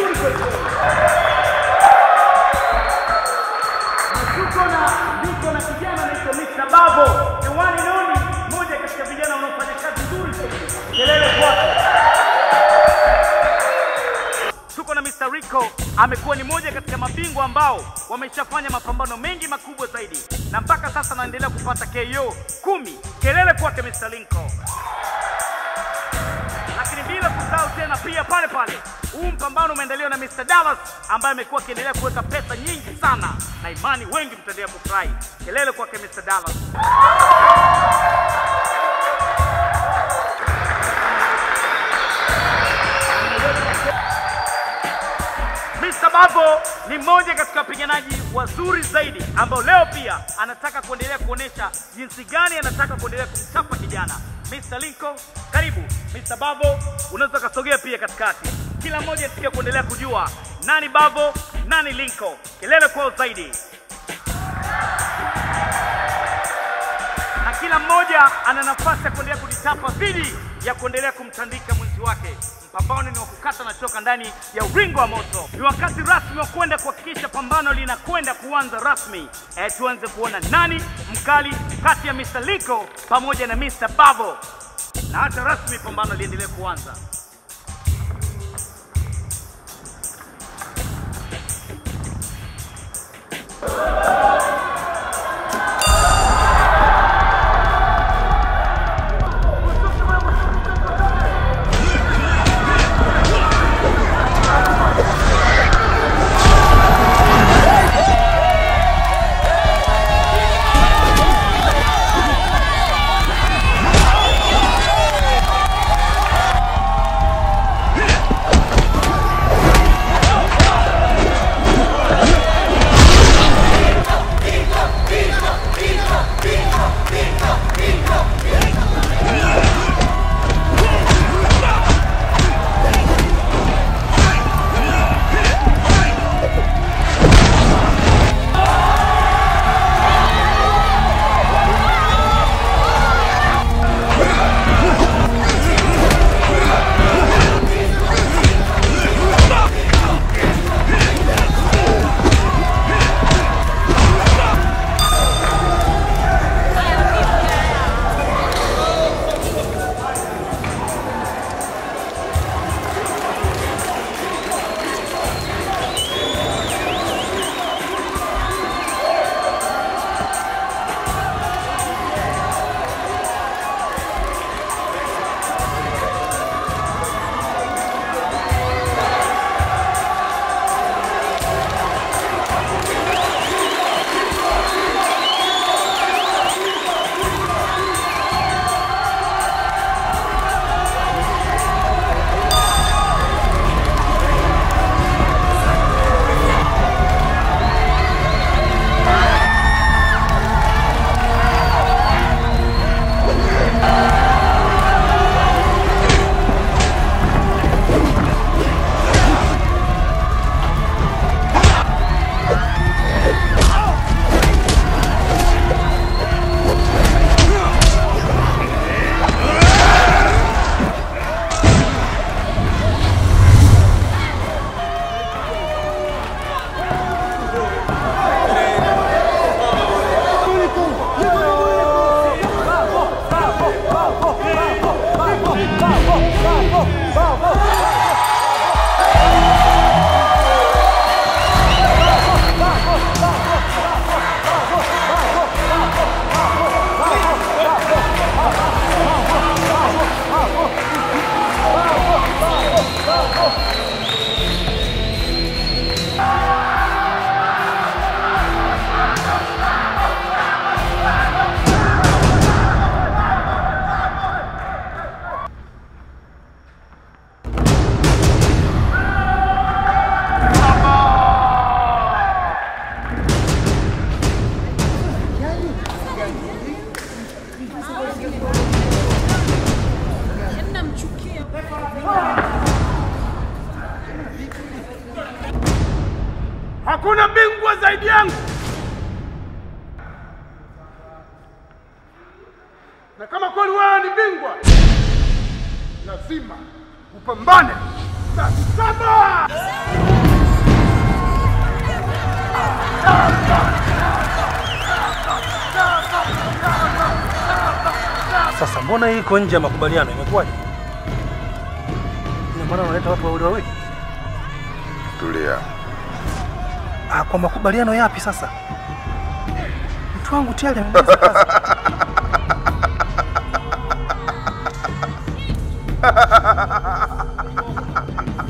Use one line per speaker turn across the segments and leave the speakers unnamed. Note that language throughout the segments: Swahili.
vizuri kweli kweli. Na tuko na niko na kijana anaitwa Mr. Babo, the one and only, mmoja katika vijana wanaofanya kazi nzuri zaidi. Kelele kwake. Tuko na Mr. Rico, amekuwa ni moja katika mabingwa ambao wameshafanya mapambano mengi makubwa zaidi, na mpaka sasa anaendelea kupata KO kumi. Kelele kwake Mr. Linko. Lakini bila kusahau tena pia pale pale, huu mpambano umeendelewa na Mr. Dallas ambaye amekuwa akiendelea kuweka pesa nyingi sana, na imani wengi mtaendelea kufurahi. Kelele kwake Mr. Dallas. Mr. Babo ni mmoja katika wapiganaji wazuri zaidi ambao leo pia anataka kuendelea kuonesha jinsi gani anataka kuendelea kumchapa kijana. Mr. Linko, karibu. Mr. Babo, unaweza ukasogea pia katikati. Kila mmoja anatakiwa kuendelea kujua nani Babo, nani Linko. Kelele kwao zaidi. na kila mmoja ana nafasi ya kuendelea kujichapa dhidi ya kuendelea kumtandika mwenzi wake. Mpambano ni wa kukata na shoka ndani ya uringo wa moto. Ni wakati rasmi wa kwenda kuhakikisha pambano linakwenda kuanza rasmi. E, tuanze kuona nani mkali kati ya Mr. Liko pamoja na Mr. Babo, na hata rasmi pambano liendelee kuanza.
Hakuna bingwa zaidi yangu, na kama kweli wewe ni bingwa, lazima upambane. Saba!
Sasa mbona hii iko nje ya makubaliano? Imekuwaje? Ina maana unaleta watu wawili wawili?
Tulia.
Ah, kwa makubaliano yapi sasa? Mtu wangu tayari amemaliza kazi.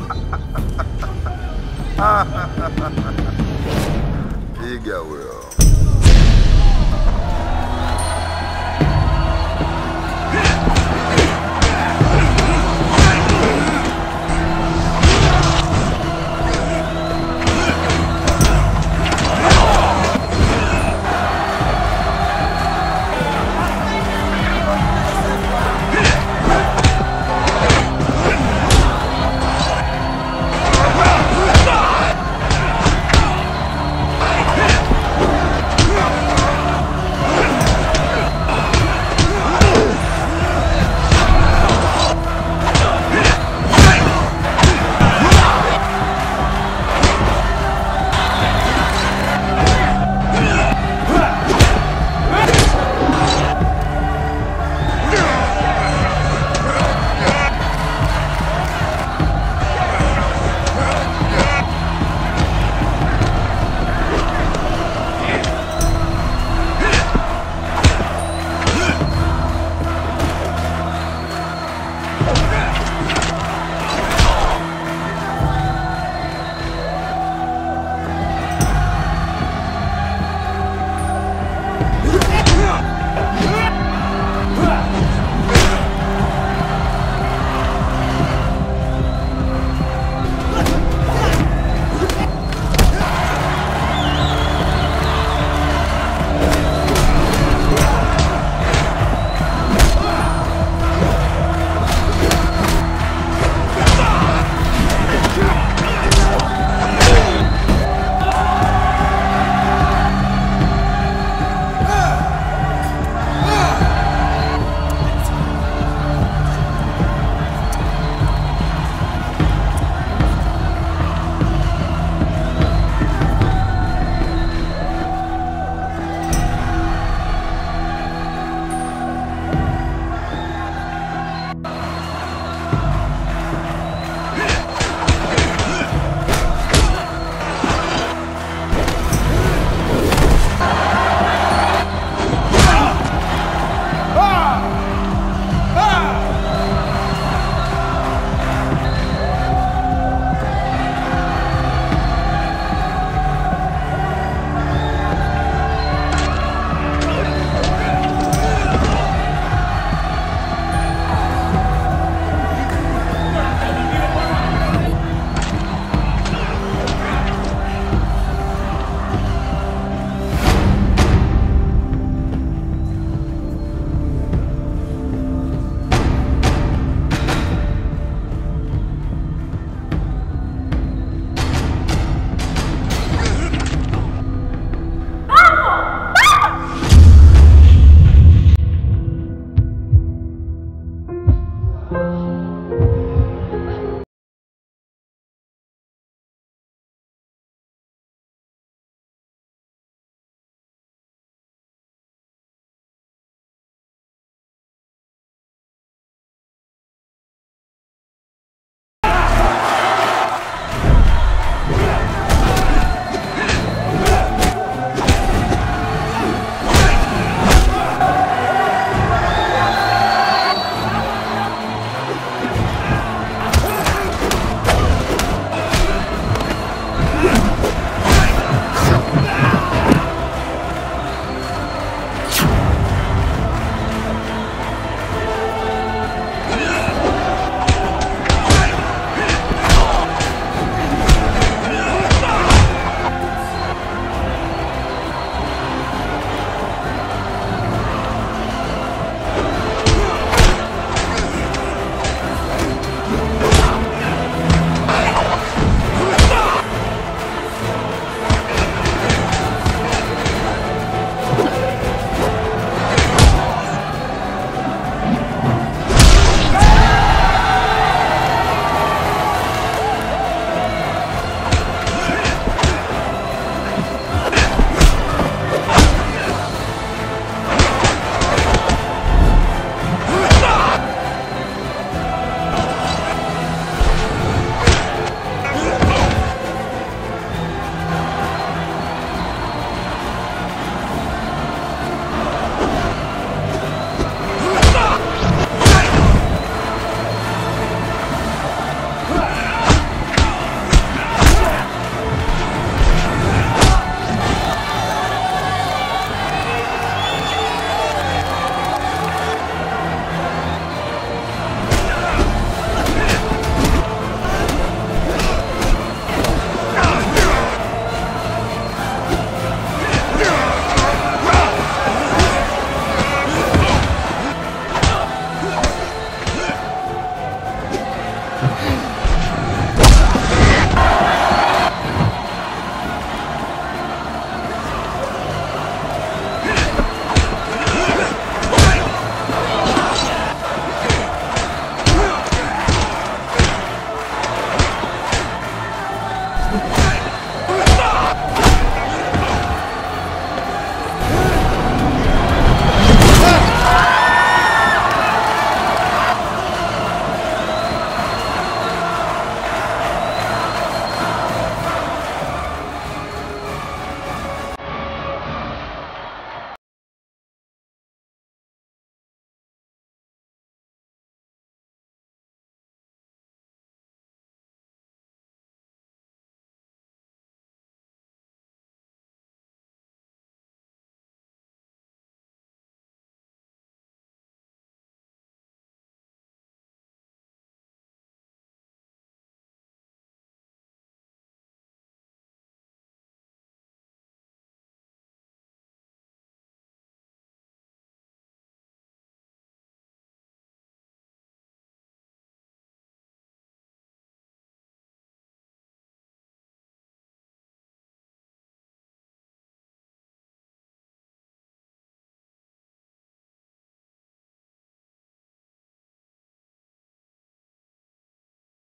Piga huyo.